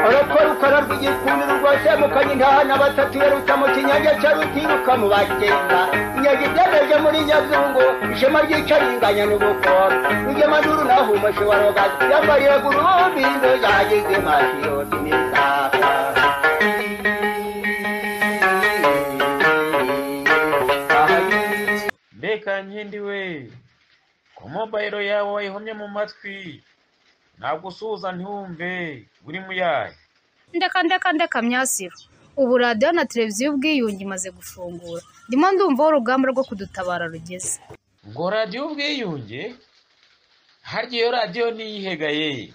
urukora ukora rw'igikundiro rwose mukanye intahana batatu yerutsa mu kinyange cya rutiruka mu bagenda inyange ibyemeje muri nyazungu ishema ry'icaringanya n'ubukora rugemaduru naho umushe wa rogazi yambariye gurumbi inzoga yagize mashiyoti n'isaka mbega nkindi we ko mobayiro yawe wayihomye mu matwi ntabwo usuhuza ntiwumve uri muyaye ndeka ndeka ndeka myasiro ubu radiyo na televiziyo ubwiyunge imaze gufungura ndimo ndumva aho urugamba rwo kudutabara rugeze ngo radiyo ubwiyunge harya iyo radiyo niyihegaye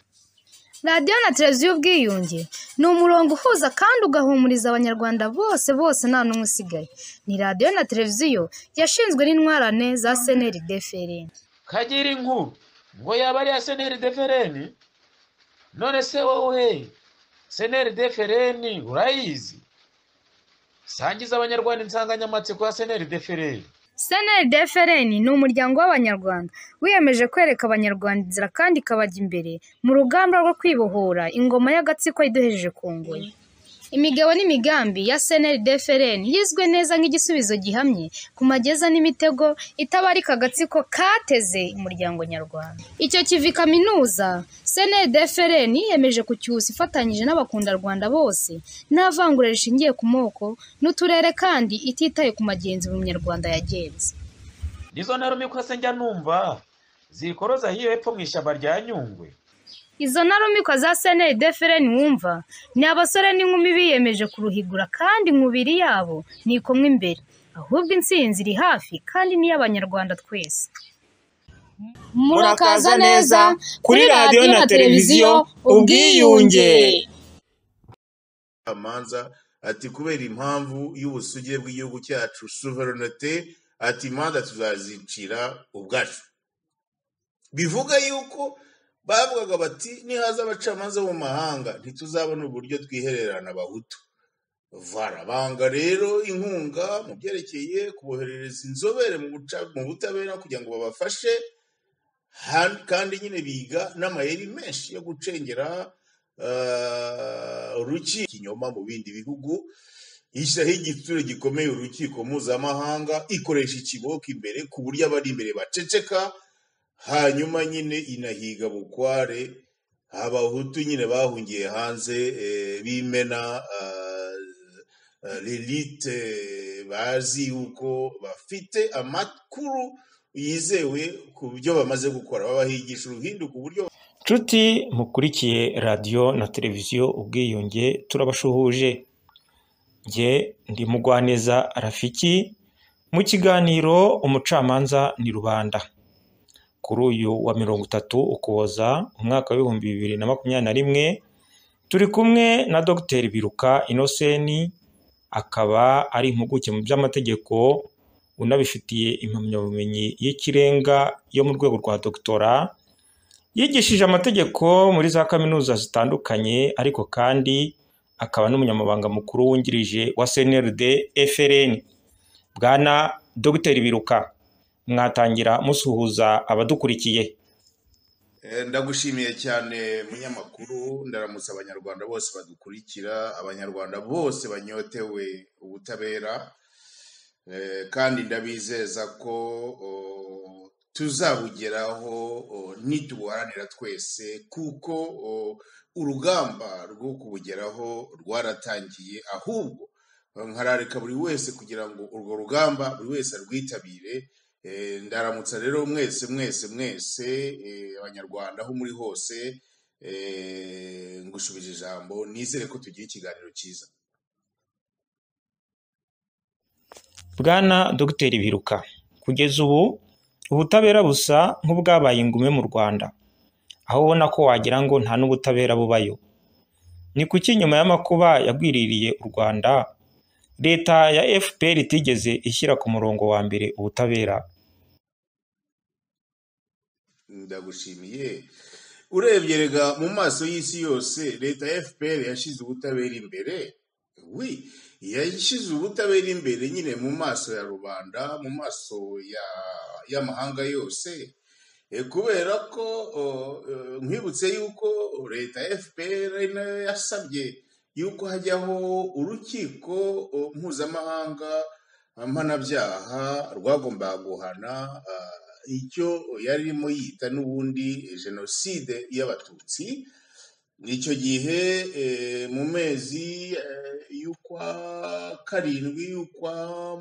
radiyo na televiziyo ubwiyunge ni umurongo uhuza kandi ugahumuriza abanyarwanda bose bose nta n'umwe usigaye ni radiyo na televiziyo yashinzwe n'intwarane za seneri defereni kagira inkuru ngo yaba ari iya seneri defereni none se wowe seneri defereni urayizi sangiza abanyarwanda insanganyamatsiko ya seneri defereni seneri defereni ni umuryango w'abanyarwanda wiyemeje kwereka abanyarwanda inzira kandi ikabajya imbere mu rugamba rwo kwibohora ingoma y'agatsiko iduhejeje ku ngoyi imigabo n'imigambi ya seneri defereni yizwe neza nk'igisubizo gihamye ku mageza n'imitego itabarika agatsiko kateze umuryango nyarwanda icyo kivi kaminuza seneri defereni yiyemeje kucyusa ifatanyije n'abakundarwanda bose nta vangura rishingiye ku moko n'uturere kandi ititaye ku magenzi umunyarwanda yagenze nizo ntarumwe ko se njya numva zikoroza hiyo hepfo mu ishyamba rya nyungwe izo ntarumikwa za seneri defereni wumva ni abasore n'inkumi biyemeje kuruhigura kandi nkubiri yabo ni kumwe imbere ahubwo intsinzi iri hafi kandi ni iy'abanyarwanda twese murakaza neza kuri radiyo na televiziyo ubwiyunge amanza ati kubera impamvu y'ubusugire bw'igihugu cyacu suverenite ati imanza tuzazicira ubwacu bivuga yuko bavugaga bati nihaza abacamanza bo mu mahanga ntituzabona uburyo twihererana abahutu barabanga rero inkunga mu byerekeye kuboherereza inzobere mu guca- mu butabera kugira ngo babafashe Han- kandi nyine biga n'amayeri menshi yo gucengera eh, urukiko ikinyoma mu bindi bihugu ishyiraho igitsure gikomeye urukiko mpuzamahanga ikoresha ikiboko imbere ku buryo abari imbere baceceka hanyuma nyine inahiga bukware abahutu nyine bahungiye hanze eh, bimena lelite bazi yuko bafite amakuru yizewe ku byo bamaze gukora babahigisha uruhindu ku buryo nshuti mukurikiye radiyo na televiziyo ubwiyunge turabashuhuje njye ndi mugwaneza rafiki mu kiganiro umucamanza ni rubanda kuri uyu wa mirongo itatu ukuboza umwaka w'ibihumbi bibiri na makumyabiri na rimwe turi kumwe na dogiteri biruka inoseni akaba ari impuguke mu by'amategeko unabifitiye impamyabumenyi y'ikirenga yo mu rwego rwa dogitora yigishije amategeko muri za kaminuza zitandukanye ariko kandi akaba n'umunyamabanga mukuru wungirije wa CNRD FRN bwana dogiteri biruka mwatangira musuhuza abadukurikiye Eh, ndagushimiye cyane munyamakuru ndaramutsa abanyarwanda bose badukurikira abanyarwanda bose banyotewe ubutabera Eh, kandi ndabizeza ko o, tuzabugeraho o, nitubuharanira twese kuko o, urugamba rwo kubugeraho rwaratangiye ahubwo nkarareka buri wese kugira ngo urwo rugamba buri wese arwitabire Eh, ndaramutsa rero mwese mwese mwese eh, abanyarwanda aho muri hose eh, ngushubije ijambo nizere ko tugira ikiganiro cyiza bwana dogiteri biruka kugeza ubu ubutabera busa nk'ubwabaye ingume mu rwanda aho ubona ko wagira ngo nta n'ubutabera bubayo ni kuki nyuma y'amakuba yagwiririye u rwanda leta ya fpr itigeze ishyira ku murongo wa mbere ubutabera ndagushimiye urebye rega mu maso y'isi yose leta ya fpr yashyize ubutabera imbere wi yashyize ubutabera imbere nyine mu maso ya rubanda mu maso ya- y'amahanga yose Eh, kubera ko o, eh, nkwibutse yuko leta ya fpr nayo yasabye yuko hajyaho urukiko uh, mpuzamahanga mpanabyaha rwagombaga guhana ah, icyo yari irimo yita n'ubundi jenoside y'abatutsi icyo gihe eh, mu mezi eh, y'ukwa karindwi y'ukwa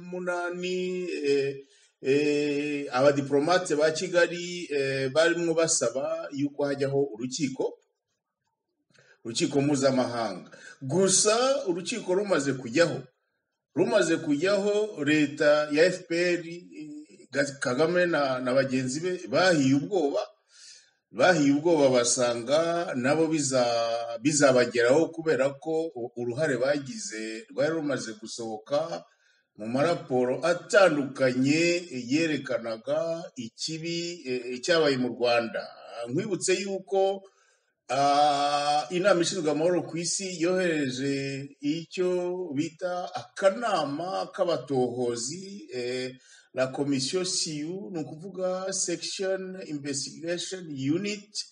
munani eh, eh, abadiplomate ba kigali eh, barimo basaba y'uko hajyaho urukiko urukiko mpuzamahanga gusa urukiko rumaze kujyaho rumaze kujyaho leta ya fpr eh, kagame na, na bagenzi be bahiye ubwoba bahiye ubwoba basanga nabo biza- bizabageraho kubera ko u- uruhare bagize rwari rumaze gusohoka mu maraporo atandukanye yerekanaga ikibi eh, cyabaye mu rwanda nkwibutse yuko ah, inama ishinzwe amahoro ku isi yohereje icyo bita akanama k'abatohozi eh, la komisiyo siyu ni ukuvuga sekishoni imvesigashoni yuniti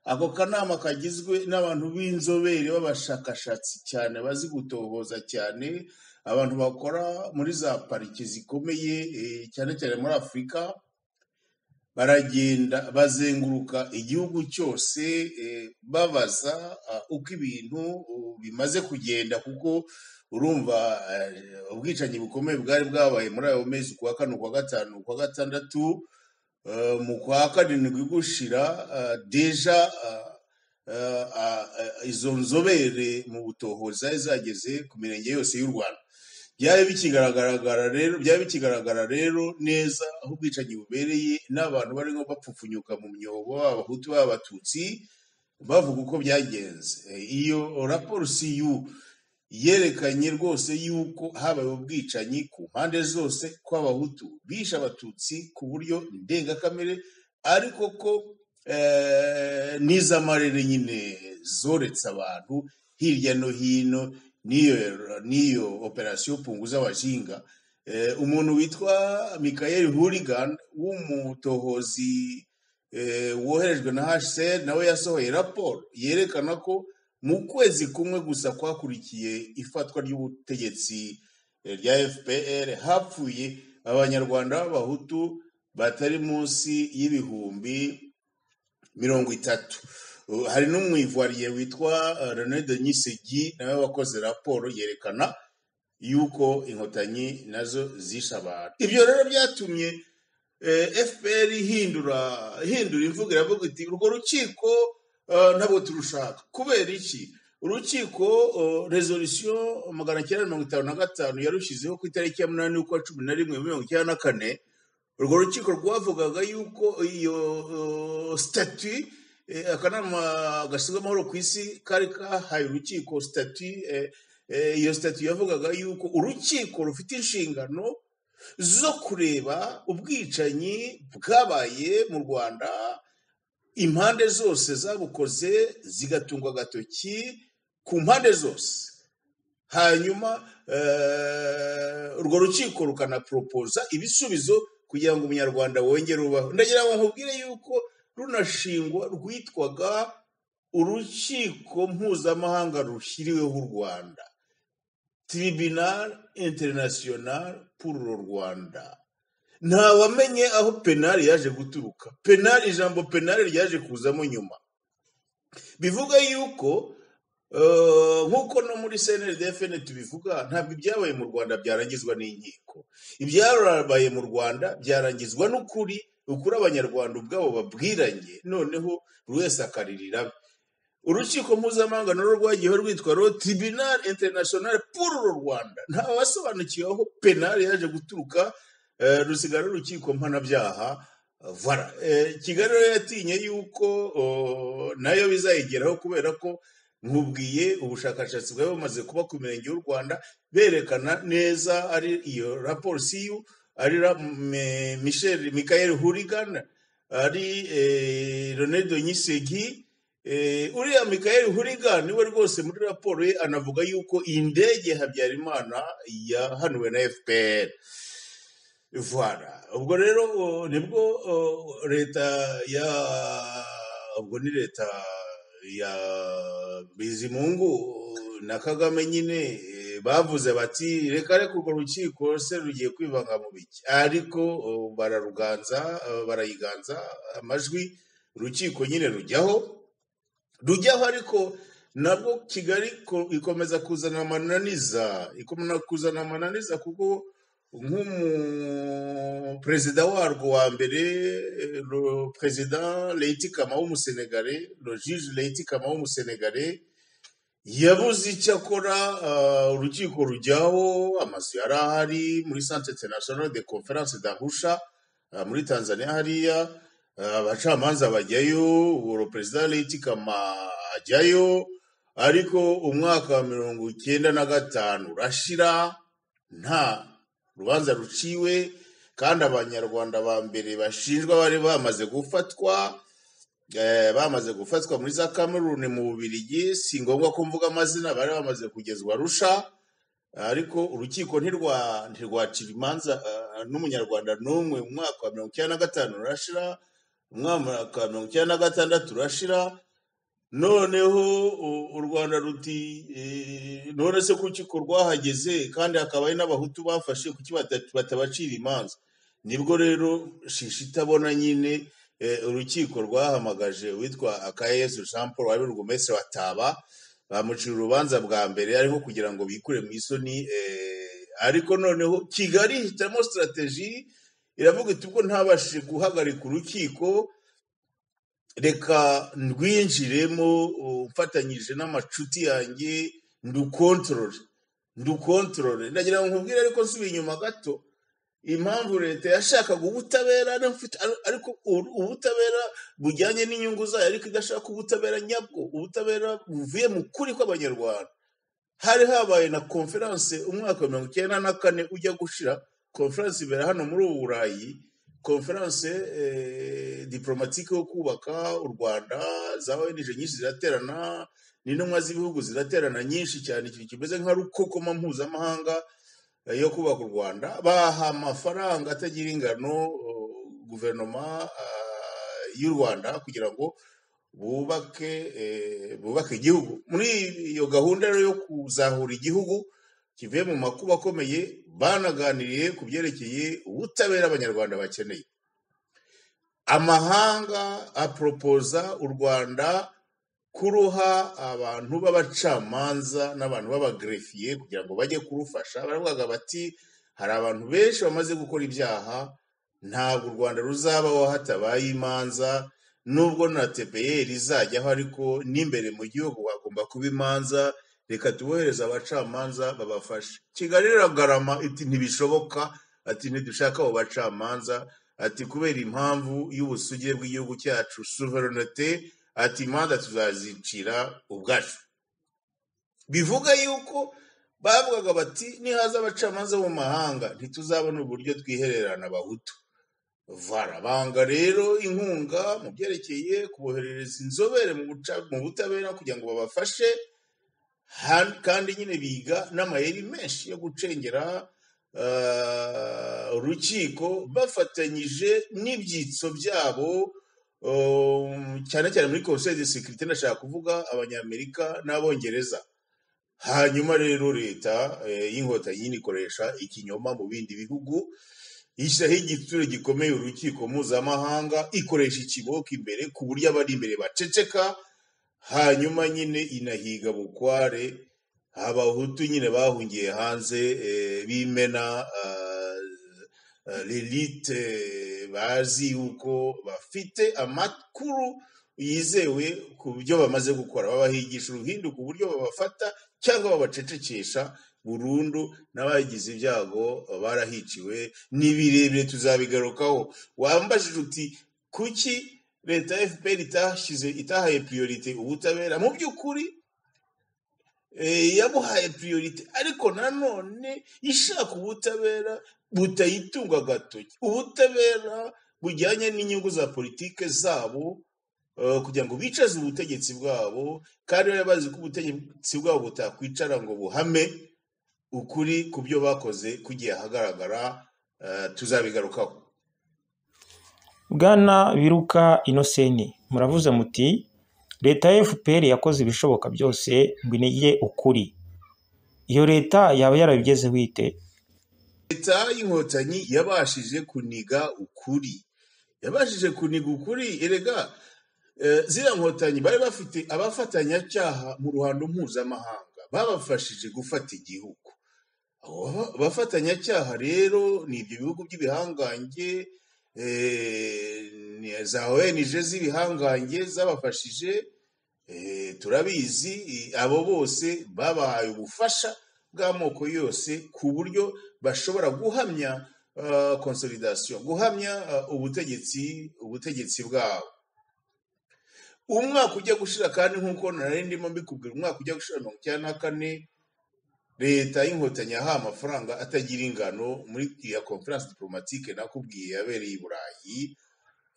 ako kanama kagizwe n'abantu b'inzobere b'abashakashatsi cyane bazi gutohoza cyane abantu bakora muri za pariki zikomeye eh, cyane cyane muri afurika baragenda bazenguruka igihugu cyose eh, babaza ah, uko ibintu uh, bimaze kugenda kuko urumva eh, ubwicanyi bukomeye bwari bwabaye muri ayo mezi kuwa kane kuwa gatanu kuwa gatandatu eh, mu kwa karindwi gushira ah, deja ah, ah, ah, ah, izo nzobere mu butohozi zari zageze ku mirenge yose y'u rwanda byari bikigaragara rero byari bikigaragara rero neza aho ubwicanyi bubereye n'abantu barimo bapfupfunyuka mu myobo abahutu b'abatutsi bavuga uko byagenze Eh, iyo raporo siyu yerekanye rwose yuko habaye ubwicanyi ku mpande zose kw'abahutu bishe abatutsi ku buryo ndengakamere ariko ko eh, n'izamarere nyine zoretse abantu hirya no hino n'iyo n'iyo operasiyo punguza abajinga Eh, umuntu witwa mikayeli hurigan w'umutohozi eh, woherejwe na hcr nawe yasohoye raporo yerekana ko mu kwezi kumwe gusa kwakurikiye ifatwa ry'ubutegetsi eh, rya fpr hapfuye abanyarwanda b'abahutu batari munsi y'ibihumbi mirongo itatu Uh, hari n'umwivariye witwa uh, rené denis segi nawe wakoze raporo yerekana yuko inkotanyi nazo zishe abantu ibyo rero byatumye eh, fpr ihindura ihindura imvugo iravuga iti urwo rukiko eh, ntabwo turushaka kubera iki urukiko rezolisiyo magana cyenda mirongo itanu na gatanu yarushyizeho ku itariki ya munani y'ukwa cumi na rimwe mirongo icyenda na kane urwo rukiko rwavugaga yuko iyo eh, stati eh, akanama gashinzwe amahoro ku isi kari kahaye urukiko stati eh, eh, iyo stati yavugaga yuko urukiko rufite inshingano zo kureba ubwicanyi bwabaye mu rwanda impande zose zabukoze zigatungwa agatoki ku mpande zose hanyuma eh, urwo rukiko rukanaporopoza ibisubizo kugira ngo umunyarwanda wongere ubaho ndagira ngo nkubwire yuko runashingwa rwitwaga urukiko mpuzamahanga rushyiriweho u rwanda tribunal international pour le rwanda ntawamenye aho penali yaje guturuka penali ijambo penali ryaje kuzamo nyuma bivuga yuko eh, nk'uko no muri snrdfn tubivuga ntabwo ibyabaye mu rwanda byarangizwa n'inkiko ibyabaye mu rwanda byarangizwa n'ukuri ukuri abanyarwanda ubwabo babwiranye noneho buri wese akaririra abe urukiko mpuzamahanga narwo rwagiyeho rwitwa ro tribunal international pour le rwanda ntawe wasobanukiwe aho penali yaje guturuka eh, rusigara urukiko mpanabyaha eh, vara Eh, kigali rero yatinye yuko oh, nayo bizayigeraho kubera ko nkubwiye ubushakashatsi bwari bumaze kuba ku mirenge y'u rwanda berekana neza ari iyo raporo siyu ari ra- me- michel michael hurigan ari eh, ronaldo nyisegi Eh, uriya Michael Hurigan niwe rwose muri raporo ye anavuga yuko indege Habyarimana yahanuwe na FPR. Voilà. Ubwo rero o, nibwo o, leta ya ubwo ni leta ya bizimungu na kagame nyine eh, bavuze bati reka reka urwo rukiko se rugiye kwivanga mu biki ariko oh, bararuganza eh, barayiganza amajwi urukiko nyine rujyaho rujyaho ariko nabwo kigali ko- ikomeza kuzana amananiza ikomeza kuzana amananiza kuko nk'umuperezida warwo wa mbere perezida leti kama w'umusenegare rojije leti kama w'umusenegare yabuze icyo akora ah, urukiko rujyaho amazu yari ahari muri centre international de conference d'arusha ah, muri tanzania hariya ah, abacamanza bajyayo ubwo perezida leti kama ajyayo ariko umwaka wa mirongo icyenda na gatanu urashira nta rubanza ruciwe kandi abanyarwanda ba mbere bashinjwa bari bamaze gufatwa eh, bamaze gufatwa muri za kameruni mu bubirigi si ngombwa ko mvuga amazina bari bamaze kugezwa rusha ariko urukiko ntirwa- ntirwacira imanza eh, n'umunyarwanda n'umwe mu mwaka wa mirongo icyenda na gatanu urashira umwaka wa mirongo icyenda na gatandatu urashira noneho u- u rwanda ruti eh, none se ku rukiko rwahageze kandi hakaba hari n'abahutu bafashe kuki bata- batabacira imanza nibwo rero shishi itabona nyine eh, urukiko rwahamagaje uwitwa akayezu jean paul wari urugumestre wa taba bamucira urubanza bwa mbere ariko kugira ngo bikure mu isoni eh, ariko noneho kigali ihitamo sitrategi iravuga iti ubwo ntabashije guhagarika urukiko reka ndwinjiremo uh, mfatanyije n'amacuti yanjye ndukontorore ndukontorore ndagira ngo nkubwire ariko nsubiye inyuma gato impamvu leta yashakaga ubutabera n'amfite- ar- ariko ur- ubutabera bujyanye n'inyungu zayo ariko idashaka ubutabera nyabwo ubutabera buvuye mu kuri kw'abanyarwanda hari habaye na konferanse umwaka wa mirongo icyenda na kane ujya gushira konferanse ibera hano muri ubu burayi konferanse eh, diplomatike yo kubaka u rwanda za ong nyinshi ziraterana n'intumwa z'ibihugu ziraterana nyinshi cyane ikintu kimeze nka rukokoma mpuzamahanga eh, yo kubaka u rwanda baha amafaranga atagira ingano eh, guverinoma ah, y'u rwanda kugira ngo bubake eh, bubake igihugu muri iyo gahunda rero yo kuzahura igihugu kivuye mu makuba akomeye banaganiriye ku byerekeye ubutabera abanyarwanda bakeneye amahanga aporopoza u rwanda kuruha abantu b'abacamanza n'abantu b'abagerefiye kugira ngo bajye kurufasha baravugaga bati hari abantu benshi bamaze gukora ibyaha ntabwo u rwanda ruzabaho hatabaye imanza nubwo na tepeyeri izajyaho ariko n'imbere mu gihugu hagomba kuba imanza reka tubohereze abacamanza babafashe kigali iragarama iti ntibishoboka ati ntidushaka abo bacamanza ati kubera impamvu y'ubusugire bw'igihugu cyacu suverenite ati imanza tuzazicira ubwacu bivuga yuko bavugaga bati nihaza abacamanza bo mu mahanga ntituzabona uburyo twihererana abahutu varabanga rero inkunga mu byerekeye kuboherereza inzobere mu buca- mu butabera kugira ngo babafashe Han- kandi nyine biga n'amayeri menshi yo gucengera ah, urukiko bafatanyije n'ibyitso byabo um, cyane cyane muri komisiyo de sekirite ndashaka kuvuga abanyamerika n'abongereza hanyuma rero leta eh, y'inkotanyi nyine ikoresha ikinyoma mu bindi bihugu ishyiraho igitsure gikomeye urukiko mpuzamahanga ikoresha ikiboko imbere ku buryo abari imbere baceceka hanyuma nyine inahiga bukware abahutu nyine bahungiye hanze eh, bimena lelite bazi yuko bafite amakuru yizewe ku byo bamaze gukora babahigisha uruhindu ku buryo babafata cyangwa babacecekesha burundu n'abagize ibyago barahiciwe ni birebire tuzabigarukaho wambajije uti kuki leta ya fpr itashyize itahaye priorite ubutabera mu by'ukuri eh, yabuhaye priorite ariko nanone ishaka ubutabera butayitunga agatoki ubutabera bujyanye n'inyungu za politike zabo eh, kugira ngo bicaze ubutegetsi bwabo kandi bari bazi ko ubutegetsi bwabo butakwicara ngo buhame ukuri ku byo bakoze kugiye ahagaragara eh, tuzabigarukaho bwana biruka inoseni muravuze muti leta ya fpr yakoze ibishoboka byose ngo inige ukuri iyo leta yaba yarabigezeho ite leta y'inkotanyi yabashije kuniga ukuri yabashije kuniga ukuri erega eh, ziriya nkotanyi bari bafite abafatanyacyaha mu ruhando mpuzamahanga babafashije gufata igihugu abo ba- bafatanyacyaha rero ni ibyo bihugu by'ibihangange eh, ni- za ONG z'ibihangange zabafashije Eh, turabizi eh, abo bose babahaye ubufasha bw'amoko yose ku buryo bashobora guhamya ah, consolidation guhamya ah, ubutegetsi ubutegetsi bwabo umwaka ujya gushira kandi nk'uko nari ndimo mbikubwira umwaka ujya gushira mirongo icyenda na kane leta y'inkotanyi yahaye amafaranga atagira ingano muri iya conference diplomatique nakubwiye yabereye i burayi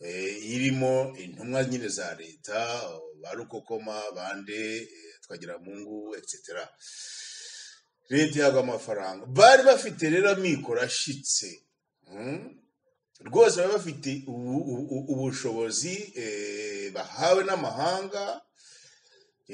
eh, irimo intumwa nyine za leta ba rukokoma bande eh, twagiramungu etc leta ihabwa amafaranga bari bafite rero amikoro ashyitse mm? rwose bari bafite ubu- ubu- ubushobozi eh, bahawe n'amahanga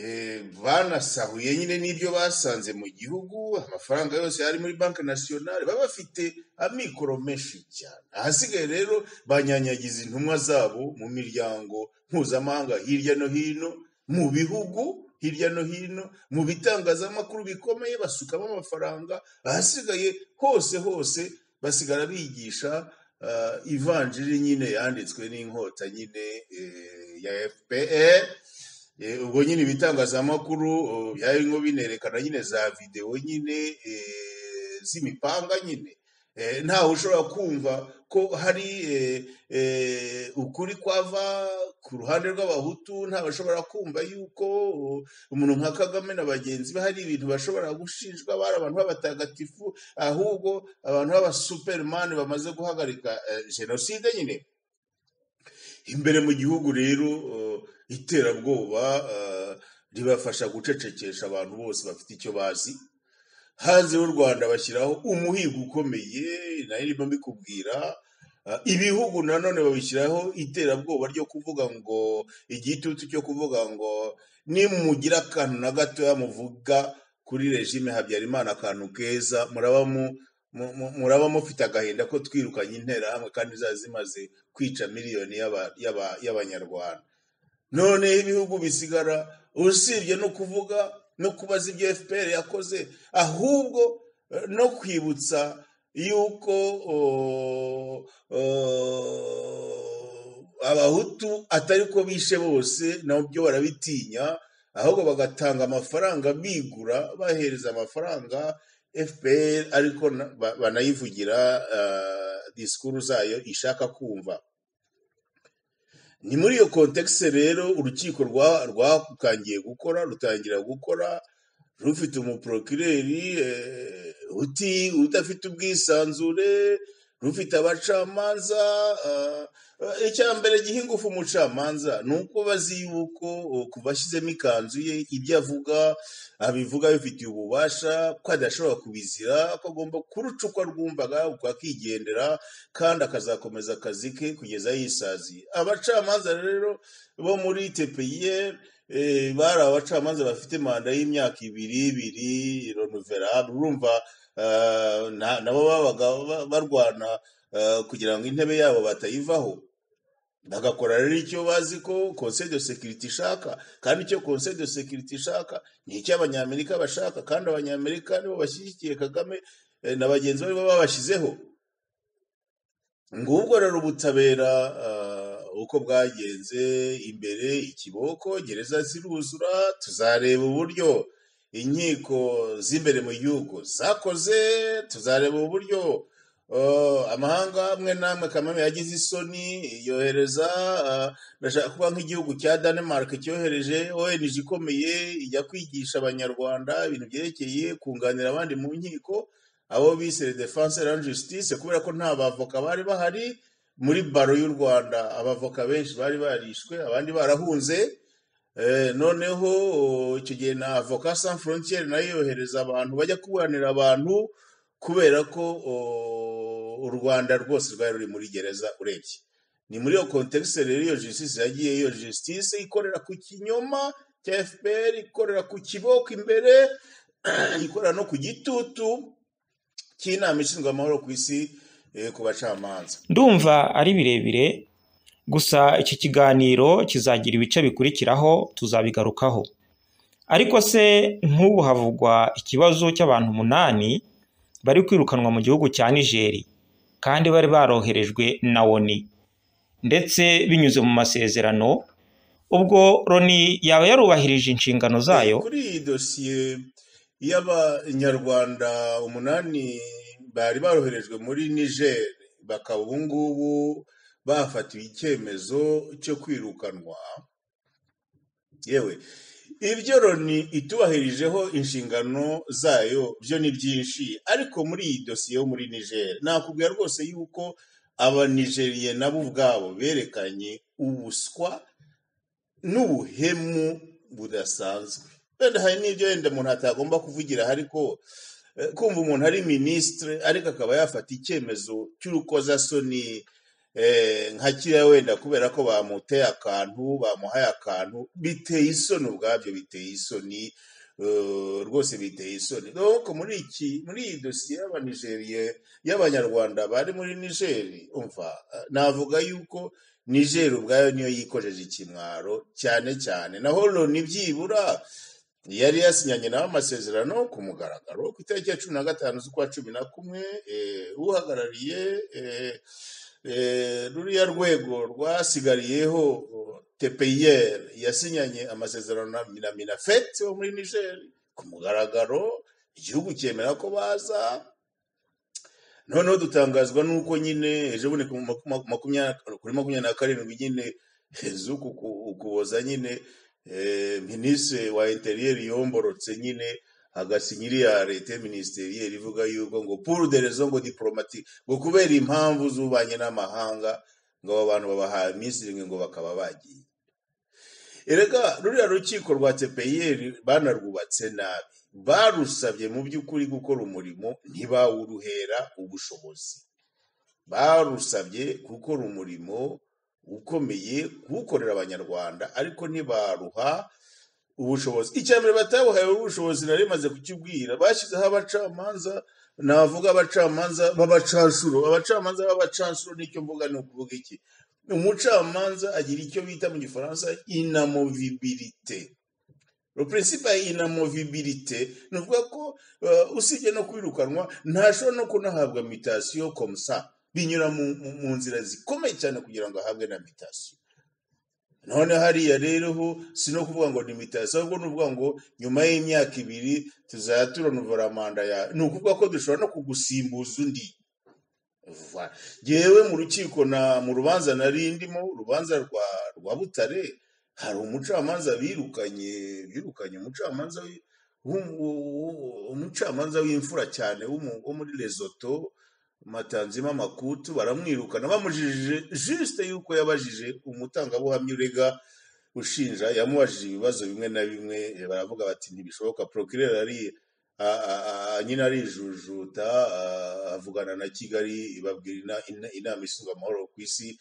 eh, banasahuye nyine n'ibyo basanze mu gihugu amafaranga yose ari muri banki nasiyonari baba bafite amikoro menshi cyane ahasigaye rero banyanyagiza intumwa zabo mu miryango mpuzamahanga hirya no hino mu bihugu hirya no hino mu bitangazamakuru bikomeye basukamo amafaranga ahasigaye hose hose basigara bigisha ah, ivanjiri nyine yanditswe n'inkota nyine eh, ya fpr Eh, ubwo nyine ibitangazamakuru oh, byari nko binerekana nyine za videwo nyine eh, z'imipanga nyine Eh, ntawe ushobora kumva ko hari eh, eh, ukuri kwava ku ruhande rw'abahutu ntawe ushobora kumva yuko oh, umuntu nka kagame na bagenzi be hari ibintu bashobora gushinjwa bari abantu b'abatagatifu ahubwo abantu b'abasuperimani bamaze guhagarika eh, jenoside nyine imbere mu gihugu rero uh, iterabwoba uh, ribafasha gucecekesha abantu bose bafite icyo bazi hanze y'u rwanda bashyiraho umuhigo ukomeye nayo irimo mbikubwira Uh, ibihugu nanone babishyiraho iterabwoba ryo kuvuga ngo igitutu cyo kuvuga ngo nimugira akantu na gatoya muvuga kuri regime habyarimana akantu keza muraba mu- mu- mu- muraba mufite agahinda ko twirukanye interahamwe kandi zaba zimaze kwica miliyoni y'aba- y'aba- y'abanyarwanda noneho ibihugu bisigara usibye no kuvuga no kubaza ibyo fpr yakoze ahubwo eh, no kwibutsa yuko o, o, abahutu atari ko bishe bose nabyo barabitinya ahubwo bagatanga amafaranga bigura bahereza amafaranga fpr ariko na- ba- banayivugira ah, disikuru zayo ishaka kumva ni muri iyo kontekisi rero urukiko rwa- rwakangiye gukora rutangira gukora rufite umuporokireri eh, uti udafite ubwisanzure rufite abacamanza ah, ah, icya mbere giha ingufu umucamanza ni uko bazi yuko oh, kuva ashyizemo ikanzu ye ibyo avuga abivuga abifitiye ububasha ko adashobora kubizira ko agomba kuruca uko arwumvaga uko akigendera kandi akazakomeza akazi ke kugeza yisaziye abacamanza rero bo muri tpir eh, bari abacamanza bafite manda y'imyaka ibiri ibiri renoverable urumva ah, na- nabo babaga ba- barwana ah, kugira ngo intebe yabo batayivaho bagakora rero icyo bazi ko conseil de securite ishaka kandi icyo conseil de securite ishaka ni icyo abanyamerika bashaka kandi abanyamerika nibo bashyigikiye kagame eh, na bagenzi be baba babashyizeho ngubwo rero ubutabera ah, uko bwagenze imbere ikiboko gereza ziruzura tuzareba uburyo inkiko z'imbere mu gihugu zakoze tuzareba uburyo ah, amahanga amwe n'amwe kamame yagize isoni yohereza ah, ndashaka kuba nk'igihugu cya danemark cyohereje ong ikomeye ijya kwigisha abanyarwanda ibintu byerekeye kunganira abandi mu nkiko abo bise le defense and justice kubera ko nta bavoka bari bahari muri baro y'u rwanda abavoka benshi bari barishwe abandi barahunze Eh, noneho icyo gihe na avoka sans frontiere nayo yohereza abantu bajya kuburanira abantu kubera ko o, u rwanda rwose rwari ruri muri gereza urebye ni muri iyo kontekisi rero iyo jisitisi yagiye iyo jisitisi ikorera ku kinyoma cya fpr ikorera ku kiboko imbere ikorera no ku gitutu cy'inama ishinzwe amahoro ku isi eh, ku bacamanza ndumva ari birebire gusa iki kiganiro kizagira ibice bikurikiraho tuzabigarukaho ariko se nk'ubu havugwa ikibazo cy'abantu umunani bari kwirukanwa mu gihugu cya nigeri kandi bari baroherejwe na oni ndetse binyuze mu masezerano ubwo loni yaba yarubahirije inshingano zayo kuri iyi dosiye y'abanyarwanda umunani bari baroherejwe muri niger bakaba ubu ngubu bafatiwe icyemezo cyo kwirukanwa yewe ibyo loni itubahirijeho inshingano zayo byo ni byinshi ariko muri iyi dosiye yo muri niger nakubwira rwose yuko abanigeriye nabo ubwabo berekanye ubuswa n'ubuhemu budasanzwe wenda hari n'ibyo wenda umuntu atagomba kuvugira ariko eh, kumva umuntu ari minisitire ariko akaba yafata icyemezo cy'urukozasoni eh, nka kiriya wenda kubera ko bamuteye akantu bamuhaye akantu biteye isoni ubwabyo biteye isoni eh, rwose biteye isoni donc muri iki muri iyi dosiye y'abanigeriye y'abanyarwanda bari muri nigeri umva eh, navuga yuko nigeri ubwayo niyo yikojeje ikimwaro cyane cyane naho loni byibura yari yasinyanye nawe amasezerano ku mugaragaro ku itariki ya cumi na gatanu z'ukwa cumi na kumwe eh, uhagarariye eh, eh, ruriya rwego rwasigariyeho tepeyeri yasinyanye amasezerano na na minafeti wo muri nigeri ku mugaragaro igihugu cyemera ko baza noneho dutangazwa n'uko nyine ejo bundi ku maku- maku- makumyabiri kuri makumyabiri na karindwi nyine zuku ku- ukuboza nyine eh, minisitiri wa interiyeri yomborotse nyine agasinya iriya leta minisiteriyeri ivuga yuko ngo puru de rezo ngo diporomati ngo kubera impamvu z'ububanyi n'amahanga ngo abo bantu babahaye iminsi irindwi ngo bakaba bagiye erega ruriya rukiko rwa tepeyeri banarwubatse nabi barusabye mu by'ukuri gukora umurimo ntibawuruhera ubushobozi barusabye gukora umurimo ukomeye kuwukorera abanyarwanda ariko ntibaruha ubushobozi icya mbere batabuhaye ubushobozi nari maze kukibwira bashyizeho abacamanza navuga abacamanza b'abacanshuro abacamanza b'abacanshuro nicyo mvuga ni ukuvuga iki umucamanza agira icyo bita mu gifaransa inamovibilite le principe ya inamovibilite ni ukuvuga ko eh, usibye no kwirukanwa ntashobora no kunahabwa mitasiyo komusa binyura mu, mu, mu nzira zikomeye cyane kugira ngo ahabwe na mitasiyo none hariya rero ho si no kuvuga ngo ni mitasi ahubwo ni ukuvuga ngo nyuma y'imyaka ibiri tuzajya turanuvura manda yawe ni ukuvuga ko dushobora no kugusimbuza undi Voilà. Jewe mu rukiko na mu rubanza nari ndimo urubanza rwa rwa Butare hari umucamanza birukanye birukanye umucamanza wi- w'um- w'u- w'u- umucamanza w'imfura cyane w'umu- wo muri Lesotho Matanzima Makutu baramwirukana bamujije juste yuko yabajije umutangabuhamya urega ushinja yamubajije ibibazo bimwe na bimwe eh, baravuga bati ntibishoboka procureur ari a- a- a- nyine arijujuta a- avugana na kigali ibabwira ina- ina- inama ishinzwe amahoro ku isi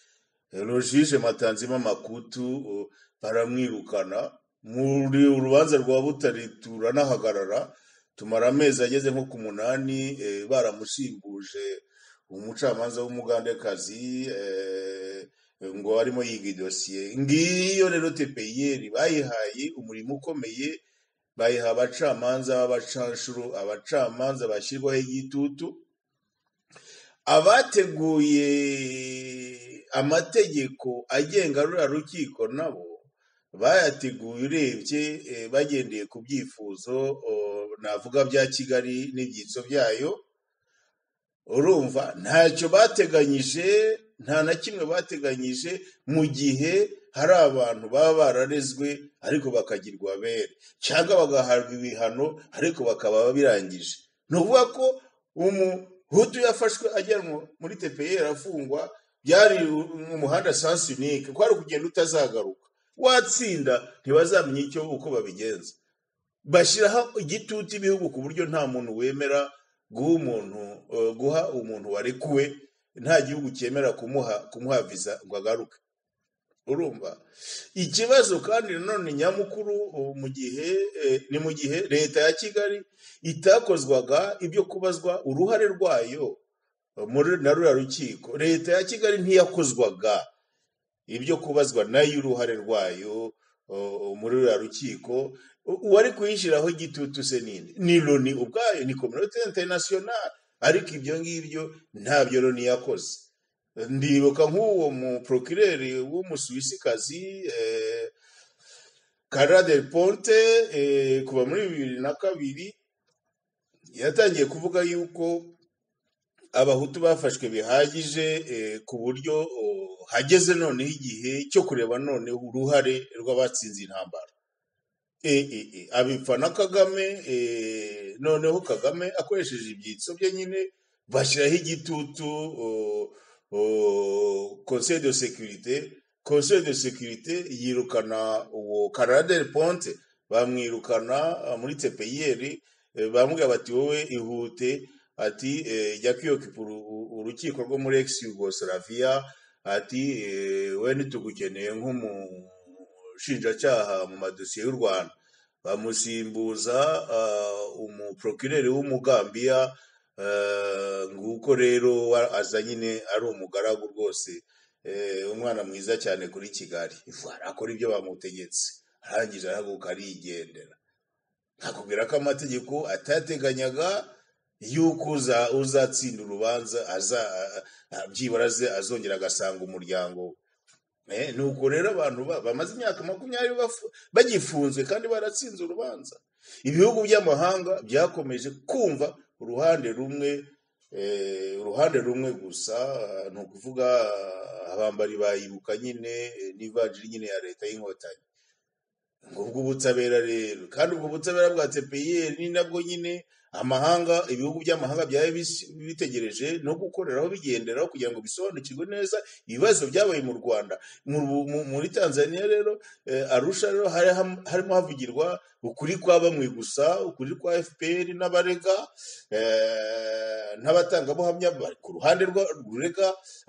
rojije matanzima makutu uh, baramwirukana muri urubanza rwa butare turanahagarara tumara amezi ageze nko ku munani eh, baramushimbuje umucamanza w'umugandekazi eh, ngo arimo yiga idosiye ngiyo rero tepeyeri bayihaye umurimo ukomeye bayiha abacamanza b'abacanshuro abacamanza bashyirwaho igitutu abateguye amategeko agenga ruriya rukiko nabo bayateguye urebye eh, bagendeye ku byifuzo oh, navuga bya kigali n'ibyitso byayo urumva ntacyo bateganyije nta na kimwe bateganyije mu gihe hari abantu baba bararezwe ariko bakagirwa abere cyangwa bagahabwa ibihano ariko bakaba babirangije ni ukuvuga ko umuhutu yafashwe ajyanwa muri tepeyeri afungwa byari mu muhanda sansi unike ko ari ukugenda utazagaruka watsinda ntibazamenye icyo uko babigenza bashyiraho igitutu ibihugu ku buryo nta muntu wemera guha umuntu eh, guha umuntu warekuwe nta gihugu cyemera kumuha kumuha viza ngo agaruke urumva ikibazo kandi nanone nyamukuru ubu mu gihe eh, ni mu gihe leta ya kigali itakozwaga ibyo kubazwa uruhare rwayo eh, muri na ruriya rukiko leta ya kigali ntiyakozwaga ibyo kubazwa nayo uruhare rwayo eh, muri ruriya rukiko U- uwari kuyishyiraho igitutu se ninde ni loni ubwayo ni kominote interinasiyonari ariko ibyo ngibyo ntabyo loni yakoze ndibuka nk'uwo muprokireri w'umusuwisikazi eh, Carla del Ponte eh, kuva muri bibiri na kabiri yatangiye kuvuga yuko abahutu bafashwe bihagije eh, ku buryo oh, hageze noneho igihe cyo kureba noneho uruhare rw'abatsinze intambara eh, eh, eh, abipfa na kagame eh, noneho kagame akoresheje ibyitso bye nyine bashyiraho igitutu o- o, conseil de sécurité conseil de sécurité yirukana uwo Carla del ponte bamwirukana ah, muri tepeyeri eh, bamubwira bati wowe ihute ati eh, jya kwiyokipa uru- uru- urukiko rwo muri ex yugoslavia ati eh, we ntitugukeneye nk'umushinjacyaha mu madosiye y'u rwanda bamusimbuza ah, umuprokireri w'umugambiya ah, nguko rero wa- aza nyine ari umugaragu rwose eh, umwana mwiza cyane kuri kigali Voilà, akora ibyo bamutegetse arangije arahaguruka arigendera akubwira ko amategeko atateganyaga yuko uza- uzatsinda urubanza aza a- a- byibura aze- azongera agasanga umuryango we Eh, ni uko rero abantu ba- bamaze imyaka makumyabiri bafu- bagifunzwe kandi baratsinze urubanza ibihugu by'amahanga byakomeje kumva uruhande rumwe eh, uruhande rumwe gusa ah, ni ukuvuga ah, abambari bayibuka nyine eh, n'ivanjiri nyine ya leta y'inkotanyi ngo ubwo ubutabera rero kandi ubwo butabera bwa tpir ni nabwo nyine amahanga ibihugu by'amahanga byari bis- bitegereje no gukoreraho bigenderaho kugira ngo bisobanukirwe neza ibibazo byabaye mu rwanda Mu Ru- mu- muri tanzania rero eh, arusha rero hari ham- harimo havugirwa ukuri kwa bamwe gusa ukuri kwa fpr n'abarega eh, n'abatangabuhamya bari ku ruhande rwa- rurega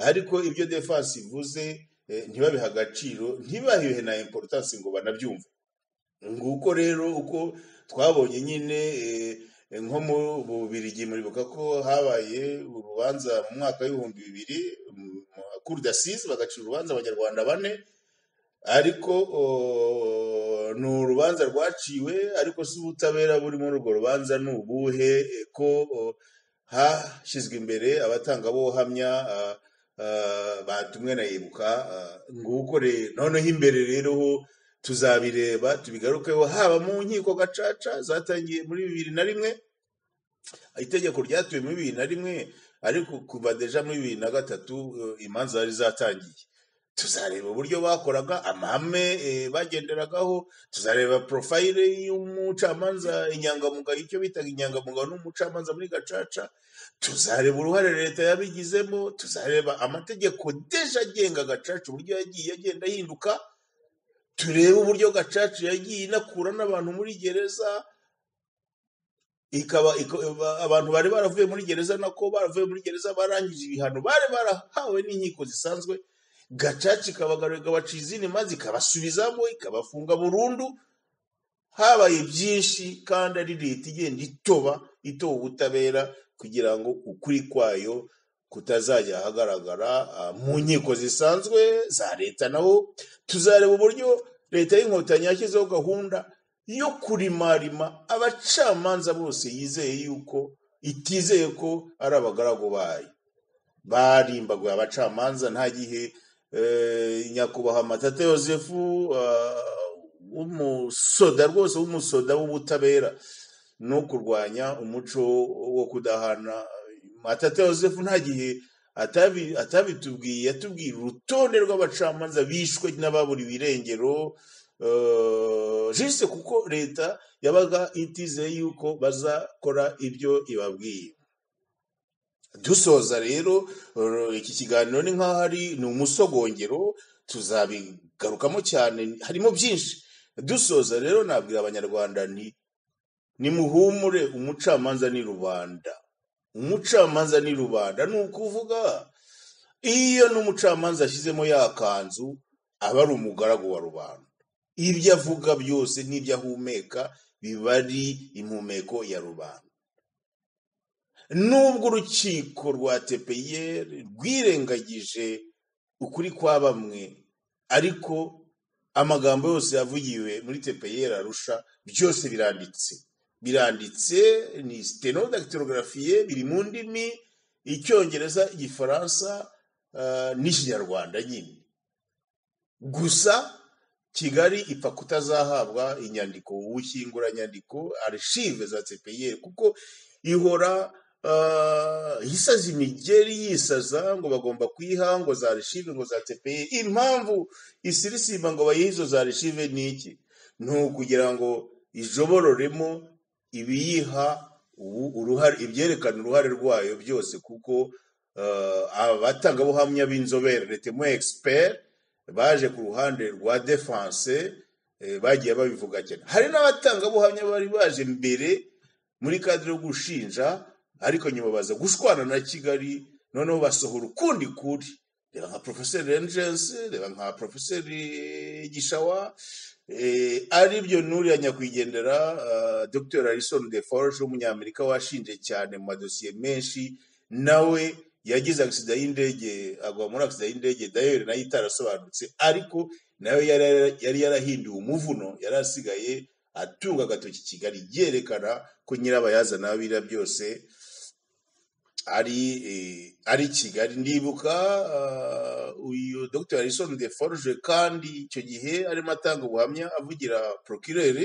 ariko ibyo defense ivuze eh, ntibabihe agaciro ntibahiwe na importance ngo banabyumve nguko rero uko twabonye nyine eh, nko mu bubirigi muribuka ko habaye urubanza mu mwaka w'ibihumbi bibiri kuru dasize bagacira urubanza abanyarwanda bane ariko o, ni urubanza rwaciwe ariko si ubutabera buri muri urwo rubanza ni ubuhe eh, ko o, hashyizwe imbere abatangabuhamya ah, ah, batumwe na yibuka ah, nguko rero noneho imbere rero ho tuzabireba tubigarukeho haba mu nkiko gacaca zatangiye muri bibiri na rimwe itegeko ryatuwe muri bibiri na rimwe ariko kuva deja muri bibiri na gatatu eh, imanza zari zatangiye tuzareba uburyo bakoraga amahame eh, bagenderagaho tuzareba porofayire y'umucamanza inyangamugayo icyo bitaga inyangamugayo n'umucamanza muri gacaca tuzareba uruhare leta yabigizemo tuzareba amategeko deja agenga gacaca uburyo yagiye agenda ahinduka turebe uburyo gacaca yagiye inakura n'abantu muri gereza ikaba iko- ba- abantu bari baravuye muri gereza nako baravuye muri gereza barangije ibihano bari barahawe n'inkiko zisanzwe gacaca ikabagarura ikabaciza inima zikabasubizamo ikabafunga burundu habaye byinshi kandi ari leta igenda itoba itoba ubutabera kugira ngo ukuri kwayo kutazajya ahagaragara ah, mu nkiko zisanzwe za leta naho tuzareba uburyo leta y'inkotanyi yashyizeho gahunda yo kurimarima abacamanza bose yizeye yuko itizeye ko ari abagaragu bayo barimbaguye abacamanza nta gihe eh, nyakubahwa matata yosefu ah, w'umusoda rwose w'umusoda w'ubutabera no kurwanya umuco wo kudahana matata yosefu nta gihe atabi- atabitubwiye yatubwiye urutonde rw'abacamanza bishwe n'ababuriwe irengero eh, jise kuko leta yabaga itizeye yuko bazakora ibyo ibabwiye dusoza rero uh, iki kiganiro ni nk'aho ari ni umusogongero tuzabigarukamo cyane harimo byinshi dusoza rero nabwira abanyarwanda ni nimuhumure umucamanza ni rubanda umucamanza ni rubanda ni ukuvuga iyo n'umucamanza ashyizemo ya kanzu aba ari umugaragu wa rubanda ibyo avuga byose n'ibyo ahumeka biba ari impumeko ya rubanda nubwo urukiko rwa tepeyeri rwirengagije ukuri kwa bamwe ariko amagambo yose yavugiwe muri tepeyeri arusha byose biranditse biranditse ni sitenodakiterogarafiye biri mu ndimi icyongereza igifaransa ah, n'ikinyarwanda nyine gusa kigali ipfa kutazahabwa inyandiko ubushyinguranyandiko arishive za tpr kuko ihora ah, yisaza imigeri yisaza ngo bagomba kuyiha ngo za rishive ngo za tpr impamvu isirisimba ngo bayihe izo za rishive ni iki ni ukugira ngo ijobororemo ibiyiha ubu- uruhare ibyerekana uruhare rwayo byose kuko ah, abatangabuhamya b'inzobere retemo expert baje ku ruhande rwa defense eh, bagiye babivuga cyane hari n'abatangabuhamya bari baje mbere muri kadire yo gushinja ariko nyuma baza gushwana na kigali noneho basohora ukundi kuri reba nka profeseri renjense reba nka profeseri gishawa eh, aribyo nuriya nyakwigendera ah, dr harrison de forge w'umunyamerika washinje cyane mu madosiye menshi nawe yagize agisida y'indege agwa muri agisida y'indege dayeri nayo itarasobanutse ariko nawe yari yari yarahinduye umuvuno yari asigaye atunga agatoki kigali yerekana ko nyirabayazana w'abira byose ari eh, ari kigali ndibuka ah, uyu dr harrison de forge kandi icyo gihe arimo atanga ubuhamya avugira procureur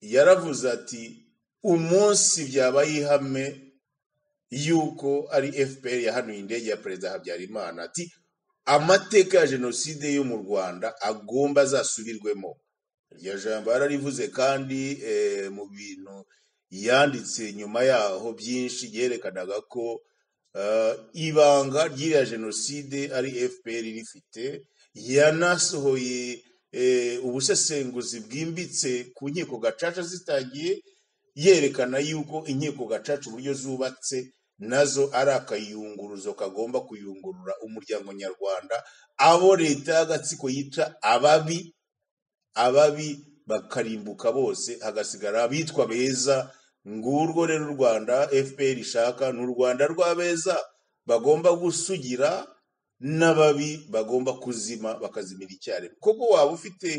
yaravuze ati umunsi byabaye ihame yuko ari fpr yahanuye indege ya perezida habyarimana ati amateka ya jenoside yo mu rwanda agomba azasubirwemo iryo jambo yararivuze kandi eh, mu bintu yanditse nyuma yaho byinshi byerekanaga ko eh, ibanga ry'iriya jenoside ari fpr rifite yanasohoye eh, ubusesenguzi bwimbitse ku nkiko gacaca zitangiye yerekana yuko inkiko gacaca uburyo zubatse nazo ari akayunguruzo kagomba kuyungurura umuryango nyarwanda abo leta y'agatsiko yita ababi ababi bakarimbuka bose hagasigara abitwa beza ngurwo rero u rwanda fpr ishaka ni u rwanda rw'abeza bagomba gusugira n'ababi bagomba kuzima bakazimira icyarimwe koko waba ufite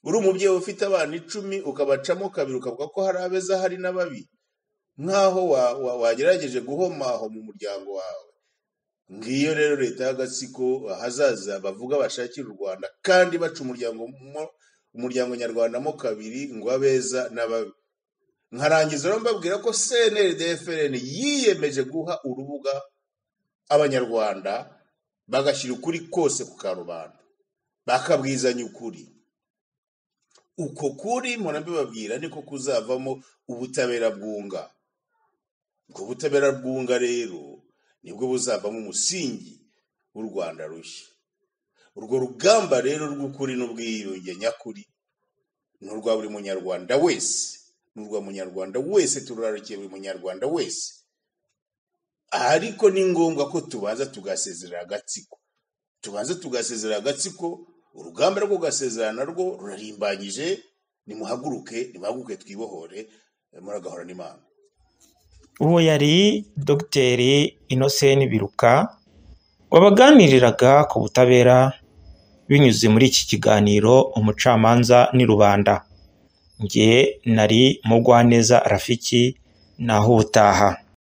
uri umubyeyi ufite abana icumi ukabacamo kabiri ukavuga ko hari abeza hari n'ababi nk'aho wa- wa- wagerageje guhoma aho mu muryango wawe ngiyo rero leta y'agatsiko ahazaza bavuga bashakira u rwanda kandi baca umuryango mo- umuryango nyarwanda mo kabiri ngo abeza n'ababi nkarangiza rero mbabwira ko cnrdfrn yiyemeje guha urubuga abanyarwanda bagashyira ukuri kose ku karubanda bakabwizanya ukuri uko kuri mpora mbibabwira niko kuzavamo ubutabera bwunga ubwo butabera bwunga rero nibwo buzavamo umusingi w'u rwanda rushya urwo rugamba rero rw'ukuri n'ubwiyunge nyakuri ni urwa buri munyarwanda wese ni urwa munyarwanda wese tururarukiye buri munyarwanda wese ariko ni ngombwa ko tubanza tugasezerera agatsiko tubanze tugasezera agatsiko urugamba rwo gasezerana rwo rurarimbanyije nimuhaguruke nimuhaguruke twibohore eh, muragahorana imana uwo yari dogiteri inoseni biruka wabaganiriraga ku butabera binyuze muri iki kiganiro umucamanza ni rubanda nge nari mugwaneza rafiki naho ubutaha